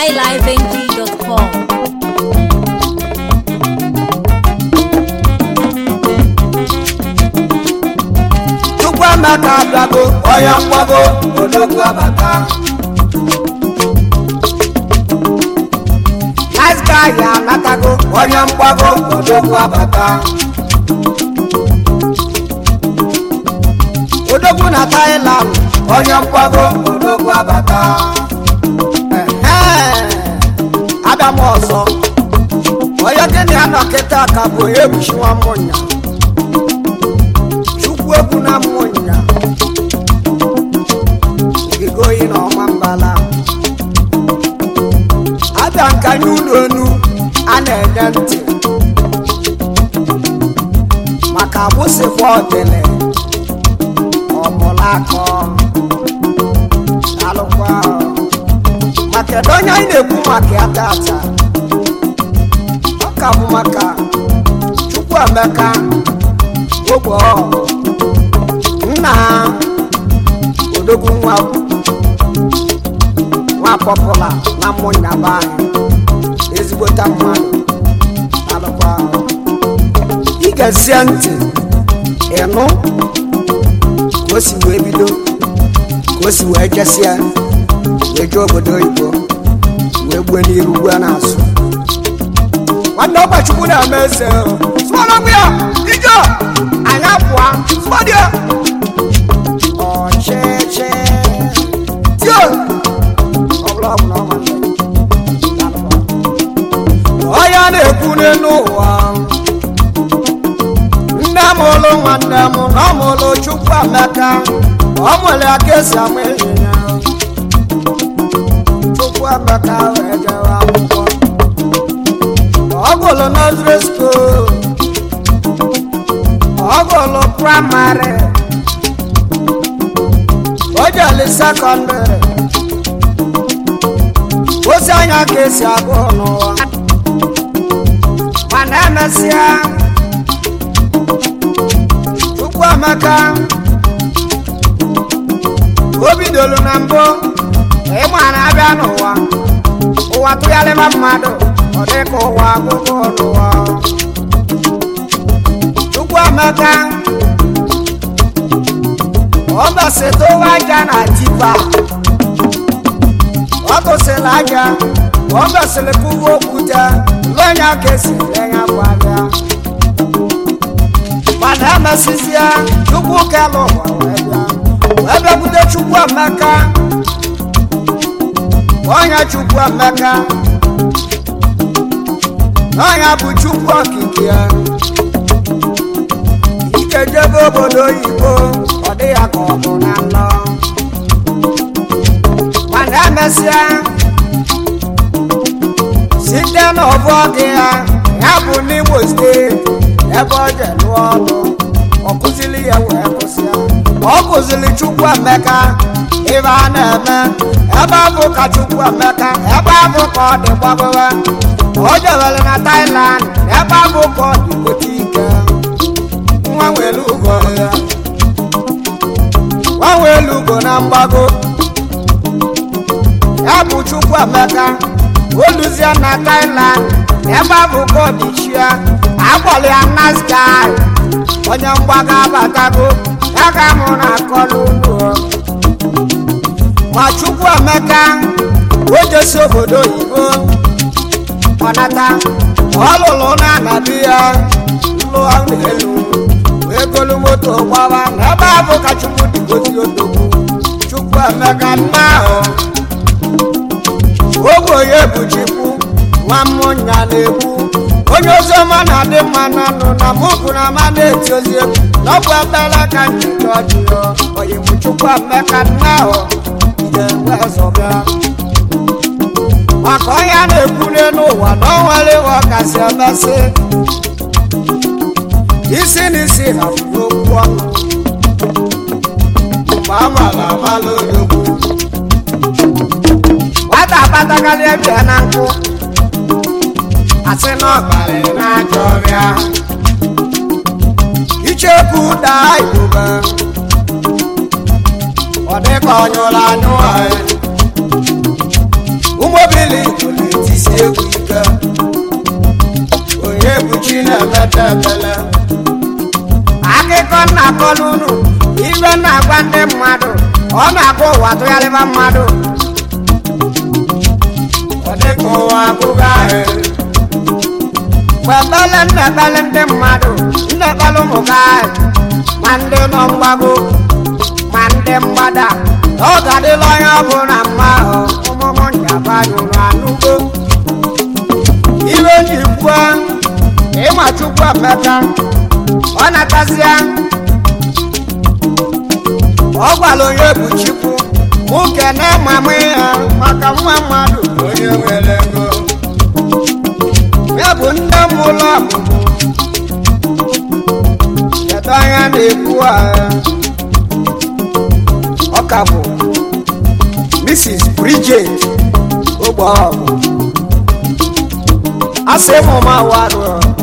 highlifeng.com. Chukwuemeka abịago onye mgbago odogwu abata nice guy ya anatago onye mgbago odogwu abata odogwu na Thailand onye mgbago odogwu abata Ehe, abịa m ọzọ onye gịnị ya nọ kịta ka bụ onye ebuchiwa mmụnya chukwu egwu na mmụnya ogige oyi na ọma mbala abịa nkanye ụlọ enu a na-enye ntị maka agbụsịkwa ọdịlị ọmụlakọ alụkwa maka ebe onye anyị na-ekwu maka ya tata ọ ka bụ maka Chukwuemeka ogbe ọgụ nna odogwu nwa nwa pọpụla na mmụnyaba anyị ezigbota mmadụ alụkwa ị ga-esie ntị ịnụ ka o si wee bido ka o si wee jesie wee jee obodo oyibo wee gbue n'iru gbue n'azụ nwanne ọgbachukwu na-eme eze sụọrọgbu ya ije anyị apụa sụọdịa ọchịchị tio ọbụla ọbụla ọma onye na-ekwu n'elu ụwa nne m ụlụ nwanne m na ọ mụlụ Chukwuemeka ọ nwere aka esi ama ịnyịnya Chukwuemeka wee jewe akwụkwọ ọ gụlụ nọziri skuul ọ gụlụ praịmarị o jeli sekọndịrị ozi anya ka esi agụ n'ụwa mana emesịa Chukwuemeka o bidoro na mbụ ịma na abịa n'ụwa ụwa tụgharịba mmadụ ọ dị ka ụwa agụgụ n'ụwa Chukwuemeka ọ mesịtụwa aja na tipa ọ tụsịrị aja ọ mesịrị kụwa okwute lụnya ka esi lenya bụ abịa mana emesịsịa Chukwu kelụ ụwa wee bịa wee bịakwute Chukwuemeka onye Chukwuemeka n'ọnya bụ Chukwu okike ya ike jebe obodo oyibo ọ dị ya ka ọ bụ na nlọ mana emesịa site n'ọbụ gị ya ya bụ n'Imo steeti ebe ọ je lụọ ọrụ ọ kụziri ya wee kwụsịa ọ kụziri Chukwuemeka ibe a na-eme ebe abụ ka Chukwuemeka ebe abụ ka ọ dị gbagowe o jewere na Thailand ebe abụ ka ọ dị gote ike nwa nwere ugo ya nwa nwere ugo na mgbago ya bụ Chukwuemeka oluzie na Thailand ebe abụ ka ọ dị chia akpọrọ ya Nasgai onye mgbago abatago ya ka mụ na-akọ n'ụlọ ma Chukwuemeka o jesi obodo oyibo ọnata ọ lụrụ na anabi ya lụọ n'elu wee golu moto gbaba n'ebe ahụ ka Chukwu dịgozi odogwu Chukwuemeka nna ahụ ogbe onye bụ Chukwu nwa mmụnya na-ekwu onye oziọma na-adị mma n'ọnụ na mụbụ na ama na-eti ozi egwu na ọ bụ ekpere ka njikọ ọjị ya onye bụ Chukwuemeka nna ahụ ga-enwe zọbịa maka onye a na-ekwu n'ụwa na ọ nwere iwe ọkasị emesị isi na isi hafụrụ okwu ọnụ mgbe a mara amala odogwu nwata akpatakarị ebia na nkụ asị na ọbalị na-ajọ ọrịa icheku daa igbobe ọ dịka ọ nyụrụ anyụ anyị ụmụbili akọ n'unu ibe na-agwa ndị mmadụ ọ na-agwa ụwa tụgharịba mmadụ ọ dịka ụwa abụghị ahụ gbebele ndebele ndị mmadụ ndebele ụmụ gị ahụ ma ndị nọ mgbago ma ndị mgbada n'oge adịla onye ọbụla mma ahụ ụmụmụ njaba nyụrụ anụgo iwe ji kwuo ịma chukwu emeka ọ natasịa ọ gwara onye bụ chukwu mụ kene mamụ ya maka nwa mmadụ onye nwere ego ya bụ nne m ụlọ ọmụmụ kedu anya na-ekwu agha ọ ka bụ mrs bridget ogbeọgụ asị m ma warụ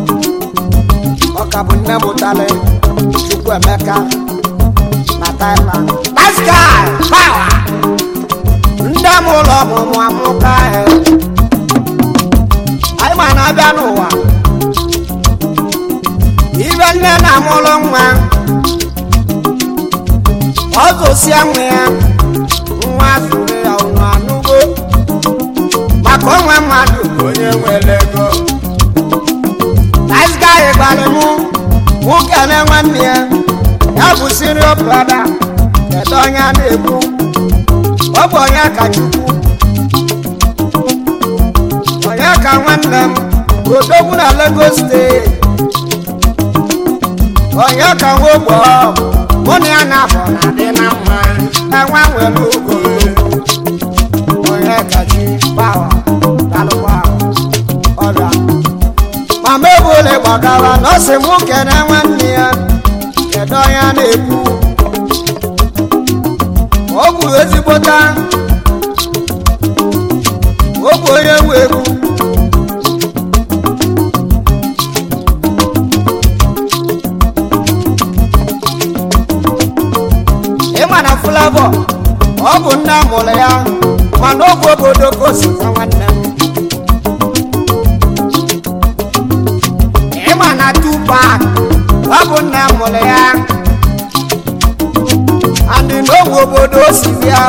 ọ ka bụ nne m tale chukwu emeka na thailand nice guy power nne m ụlọ ọmụmụ amụka ahụ anyị ma na-abịa n'ụwa ibe nne na-amụrụ nwa ọ zụsịa nwa ya nwa zụrụ ya ụnụ anụgo maka onwe mmadụ onye nwere ego nice guy gwara mụ nwoke na nwanne ya ya bụ sirio brada kedu onye a na-ekwu ọ bụ onye ka chukwu onye ka nwanne m odogwu na lagos steeti onye ka nwogbo mụ na ya na-abụ na adị na mma enwe nwere ogo onye ka chi pawa dalụkwa ọrịa mama ebule gbagara na ọ sị mụ kene nwanne ya kedu onye a na-ekwu ọ bụ ezigbota ọ bụ onye nwe egwu ịma na flavọ ọ bụ nne mụrụ ya mana ọ bụ obodo ka o si kwa nwanne m ịma na tupak ọ bụ nne mụrụ ya andị n'ogbe obodo o si bịa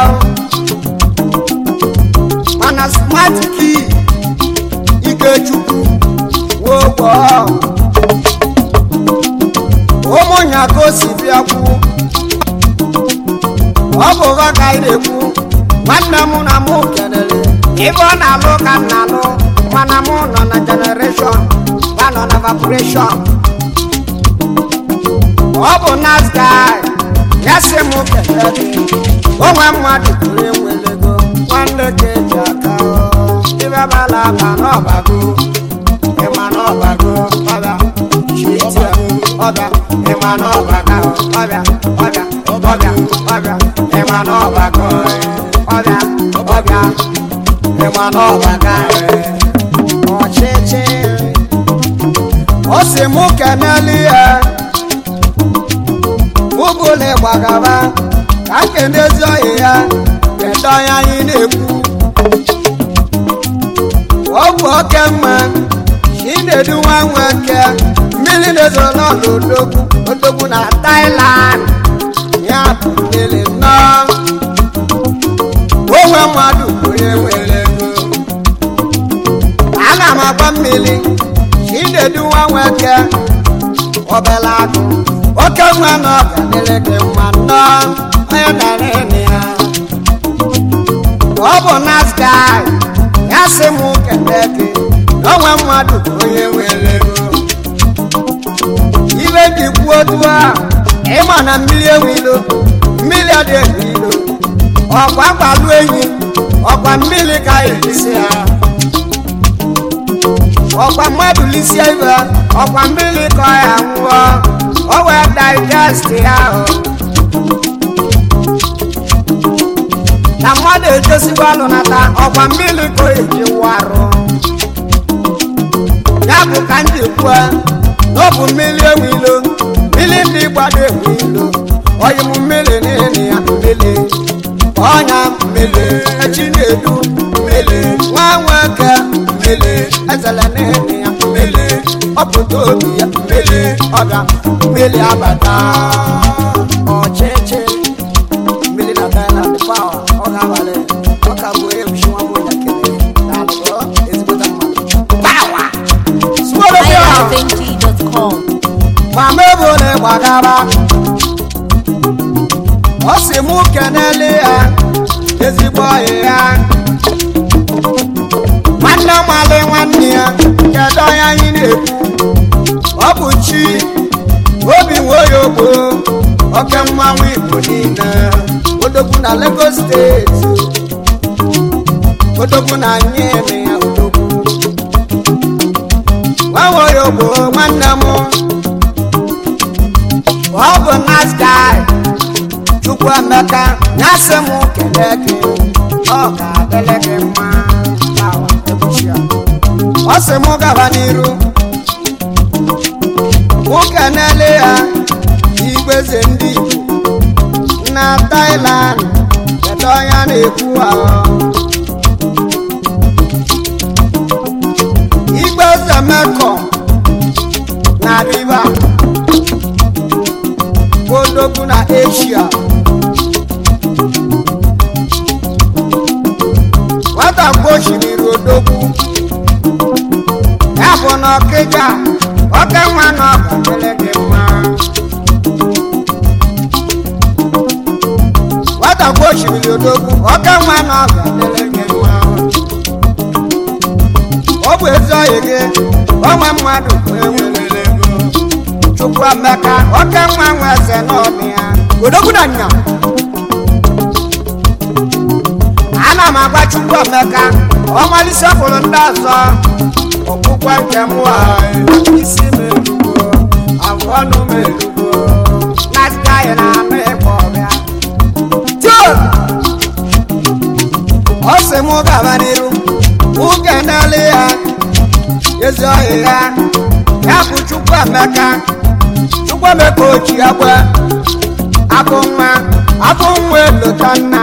mana smart key ikechukwu wogbo ụmụnya ka o si bịa kwuo ọ bụ ụgha ka anyị na-ekwu nwanne m na mụ kelere ibe ọ na-alụ ka m na-alụ mana mụ nọ na generation ba nọ na evaporation ọ bụ nasgai ya sị m kelee gị onwe mmadụ pụrụ enwelego nwanne ka eji aka ibe bala aba n'ọbago ịma n'ọbago ọbịa chitie ọbịa ịma n'ọbaga ọbịa ọbịa ọbịa ọbịa ịma n'ọbago ọbịa ọbịa ịma n'ọbaga ọchịchị o si mụ keneli ya ụbụla gbagaba ka nkenezi ọyị ya kedu onye anyị na-ekwu ọ bụ oke mma chinedu nwa nwoke mmiri na-ezoro n'ọla odogwu odogwu na Thailand ya bụ mmiri nnọọ onwe mmadụ onye nwere ego ana m agba mmiri chinedu nwa nwoke obele agụ oke nwa na ọgadịrị gị mma nnọọ onye dara ịnị ya ọ bụ nasgai ya sị m kele gị na onwe mmadụ bụ onye nwere ego ibe dị kwuo otu a ịma na mmiri enwe ilo mmiri adị enwe ilo ọkwa gbalụ enyi ọkwa mmiri ka elisi ya ọkwa mmadụ lisie ibe ọkwa mmiri ka ọ ya nwụọ o wee digest ya ahụ na mmadụ edosikwa alụ nata ọkwa mmiri ka o eji warụ ya bụ ka m ji kwuo na ọ bụ mmiri enwe ilo mmiri ndị gbado enwe ilo oyi m mmiri n'ịnị ya mmiri ọnya mmiri echi na-edu mmiri nwa nwoke mmiri ezele n'ịnị ya mmiri ọpụta obi ya mmiri ọga mmiri abata sị mụ kenele ya ezigbo ọyị ya nwanne mali nwanne ya kedu onye anyị na-ekwu ọ bụ chi obi nwoyogbo oke mmanwụ igbo niile odogwu na lagos steeti odogwu na nyene ya odogwu nwawoyogbo nwanne m ọ bụ nice guy chukwu emeka nyasị m kelee gị ọ ga-adịrị gị mma Bawa, ebuchi ya. ọ sị m gaba n'iru nwoke na-ele ya igweze ndị igbo na Thailand kedu onye a na-ekwu ahụ igweze mekọ na riva odogwu na Asia nwata gbochiri odogwu ya bụ na ọkịja oke nwa na ọkadịrị gị mma nwata gbochiri odogwu oke nwa na ọkadịrị gị mma ọ bụ ezi ọyị gị onwe mmadụ bụ enwere ego chukwu emeka oke nwa nwe eze n'ọnụ ya odogwu na nya ana m agwa chukwu emeka ọmalisi ọfụrụ ndị ọzọ ọkpụkwa nke m a isi m elugo abụọ ọnụ m elugo na-asịta anyị na anụ ịkpọ ọbịa tio ọ sị m gaba n'iru nwoke na-ele ya ezi ọhịa ya ya bụ chukwu emeka chukwu emeka ochi agwa abụ nwa abụ nwa elota nna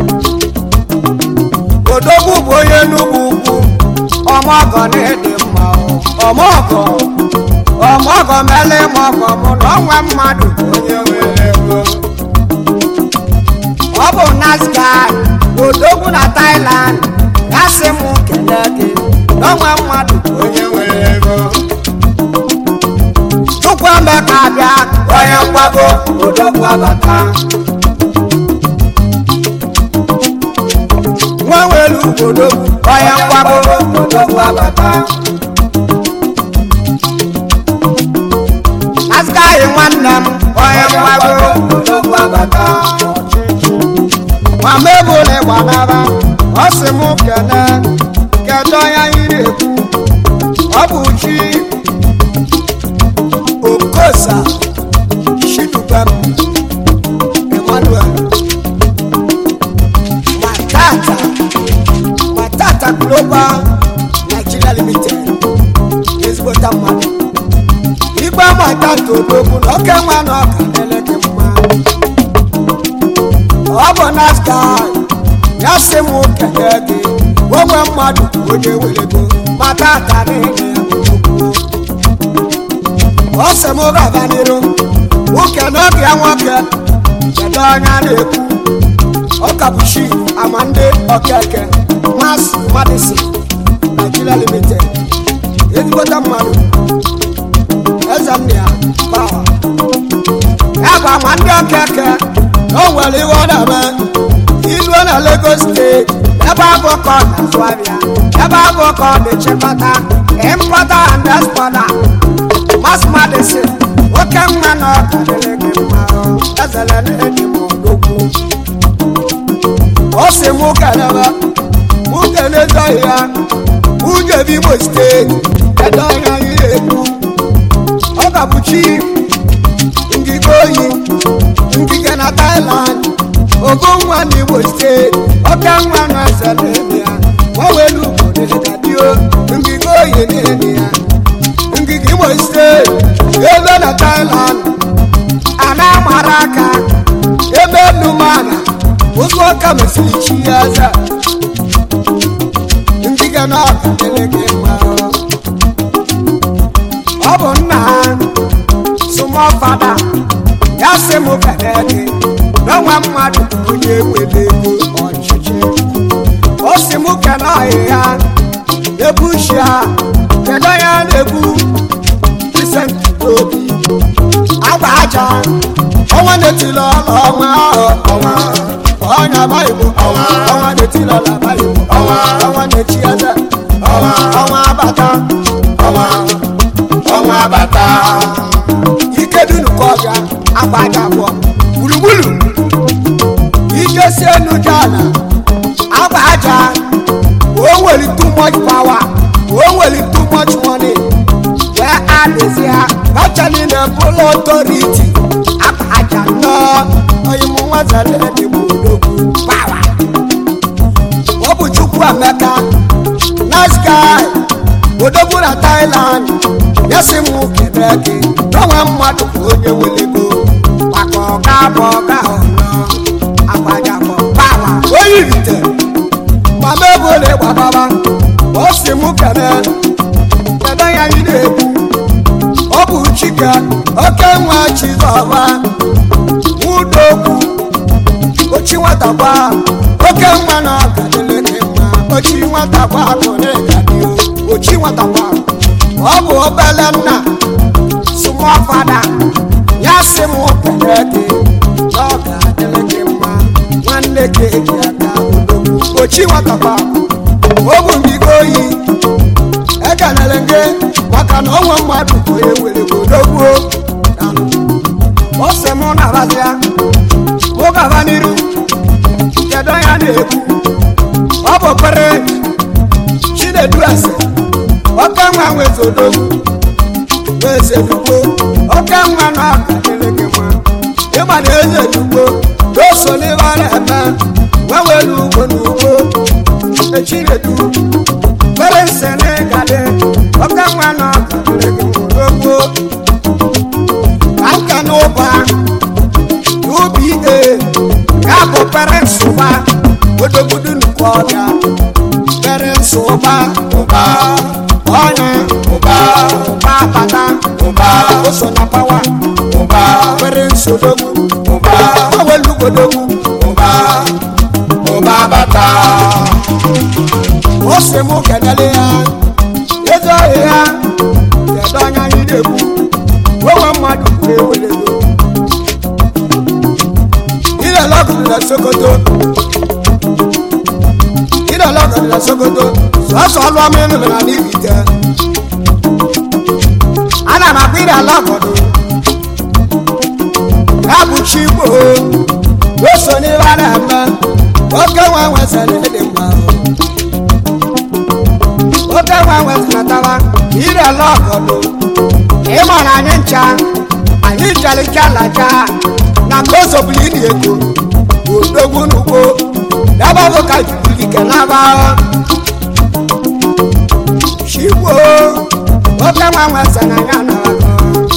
odogwu bụ onye n'ugwu ugwu ọmọgọ na-ede mma o. ọmọgọ ọmọgọ mele mọgọ mụ na ọnwa mmadụ bụ onye nwere ego ọ bụ nazga odogwu na Thailand ya sị m kelee gị na ọnwa mmadụ bụ onye nwere ego chukwu emeka bịa onye mgbago odogwu abata nwa nwere obodo onye mgbago odogwu abata azụgaghị nwanne m onye mgbago odogwu abata ma mebụla ịgbanaba ọ sị m kene kedu onye anyị na-ekwu ọ bụ chi okosa shidubem emmanuel matata matata global nigeria limited ezigbota mmadụ igbe matata odogwu na oke nwa na ọka na-eleke mma ọ bụ naska ya sị m kele gị onwe mmadụ bụ onye werego matata niile ya bụ odogwu ọ sị m gaba n'iru nwoke n'oge ya nwoke kedu onye a na-ekwu ọkabuchi amande okeke mas madison nigeria limited ezigbota mmadụ eze nne ya pawa ya bụ amande okeke na o nwere ihe ọ na-eme iluo na lagos steeti ebe abụ ka ọ na-azụ ahịa ebe abụ ka ọ na-echekọta importer and exporter mas madison oke nwa na ọka dịrị gị mma ezere na-eji m odogwu ọ sị mụ kelebe mụ kelezọghị ya mụ jebi imo steeti kedu onye anyị na-ekwu ọ ga-bụ chi ngige oyi ngige na Thailand ogo nwa n'Imo steeti oke nwa na ezere ya nwewelu obodo dadio ngige oyi na-ede ya ngige imo steeti ebe na Thailand a na-amara aka ebe nnumana ụzọ ọka mesiri chi ya eze ngige na ọkadịrị gị mma ọ bụ nna ha sụmọ fada ya sị m kele gị n'ọnwa mmadụ bụ onye nwere ego ọchịchị o si m kele ọhịa ebushi ha kedu onye a na-egbu Vincent obi agba aja ọnwa na-etili ọla ọnwa ahụ ọnwa n'ala igbo Ọnwa. ọnwa na-eti n'ala igbo Ọnwa. ọnwa na-echi eze Ọnwa. ọnwa abata ọnwa ọnwa bata ike dunu ka ọbịa agba aja abụọ gburugburu ike si enu jana agba aja o nwere too much power o nwere too much money wee adịzi ha kacha niile bụrụ authority agba aja nnọọ onye mụ nwazara edegbu odogwu power ọ bụ chukwu emeka nice guy odogwu na thailand ya sị m kebe gị n'onwe mmadụ bụ onye welego maka ọga bụ ọga ọnọ agbajabọ pawa onye irite mama ego na-egbababa ọ sị m kebe kedu ya anyị na-ekwu ọ bụ chike oke nwa chizọba nwudokwu ochi nwatakwa oke nwa na ọgadịle gị mma ochi nwatakwa bụ na ịgadị ochi nwatakwa ọ bụ obele nna small fada ya sị m kele gị na ọ ga-adịle gị mma nwanne gị eji aka odogwu ochi nwatakwa o bụ mbigo oyi ekelele gị maka na onwe mmadụ bụ onye were gị odogwu ọ sị m na-abazia mụ gaba n'iru kedu ya na-ekwu ọ bụ kpere chinedu ase oke nwa nwezodo eze dugbo oke nwa na ọka dịrị gị mma ịgba na eze dugbo n'oso n'ibe a na-eme wewelu ugbo na ugbo echinedu kpere nse na ịgadị oke nwa na ọka dịrị gị mma n'ogbo ka nka n'ụba n'ubi ide ya bụ pere nsụba odogbudu nnukwu ọbịa pere nsụba ụba ọnya ụba ụba bata ụba oso na pawa ụba pere nsodogbu ụba awelugodogbu ụba ụba bata o si mụ kedele ya eze ohi ya kedu anya anyị na-ekwu onwe mmadụ kwuru ewelego ilelọgụrụ na sokoto ilelọgụrụ na sokoto sọsọ ọlụ ọma ịlụrụ na n'ibite ana m akpa ire ala ọgọdụ ya bụ chi igbo o so n'ihe a na-eme oke nwa nwesịrị ịdị mma oke nwa nwesịrịtara ire ala ọgọdụ ịma na anyị ncha anyị nchalicha lacha na ka o zobuli ịdị ego odogwu n'ugbo daba bụ ka jubulike n'aba chigbo oke nwa nwesịrị na ya narago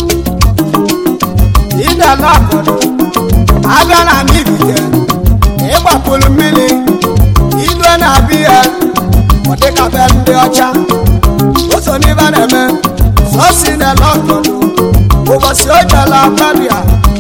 ide ala ọgọdụ abịa na n'ibite ịgbapụrụ mmiri ilu na-abịa ya ọ dịka be ndị ọcha o so n'ibe na-eme sọsi na-ele ọgọdụ ụbọchị o jela babia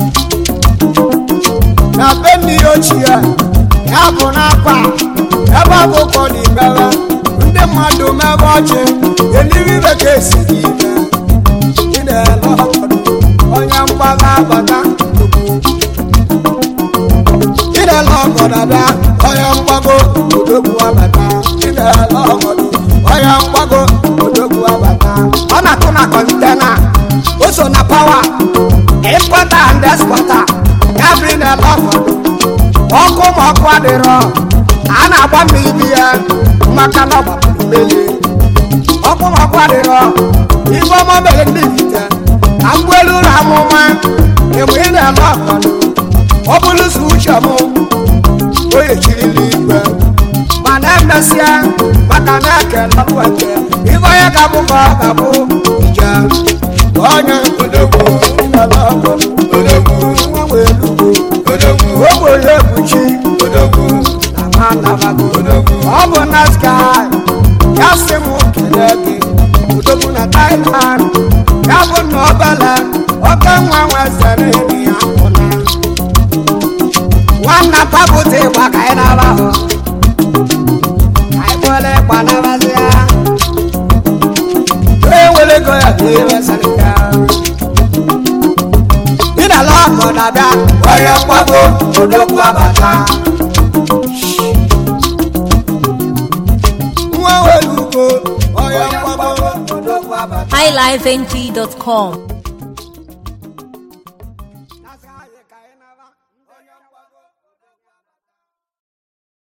na be nne ya ochie ya bụ n'akwa ebe ọ bụ ụkọ na ibere ndị mmadụ mebe ọchị eliwe ibe ka esi gị ibe ị na-ele ọgọdụ onye mgbaga abata ịdala ọgọdọ bịa onye mgbago odogwu abata ịdala ọgọdọ onye mgbago odogwu abata ọ na-atụ na kọntena o so na pawa impọta and expọta ya bụ ịdala ọgọdọ ọkụ ma ọkụ adịrọ a na-agba mmiri bi ya maka na ọgbapụrụ mmiri ọkụ ma ọkụ adịrọ ife ọma mere ndị vite ka mgbelu ụlọ amụma mgbe ị na-ala ọgọdọ ọ bụrụ sọ uche m onye chirili igwe mana emesịa maka na ekele ọlụweke ife onye ga-abụ ka ọ ga-abụ ije onye odogwu ịnala ọgọdọ odogwu nwanwe elugbo odogwu ogbenye ekpuchi odogwu na ma nabago odogwu ọ bụ nasky ya sị m kele gị odogwu na thailand ya bụ na obele oke nwa nwezere enyi ya pụna nwanna papụta ịgba ka anyị naba hụ anyị kwere ịgba nabazia onye nwere ego ya ga ewesịrị ya ịdala ọkọ na-abịa onye mgbago odogwu abata onye mgbago odogwu abata highlifeng.com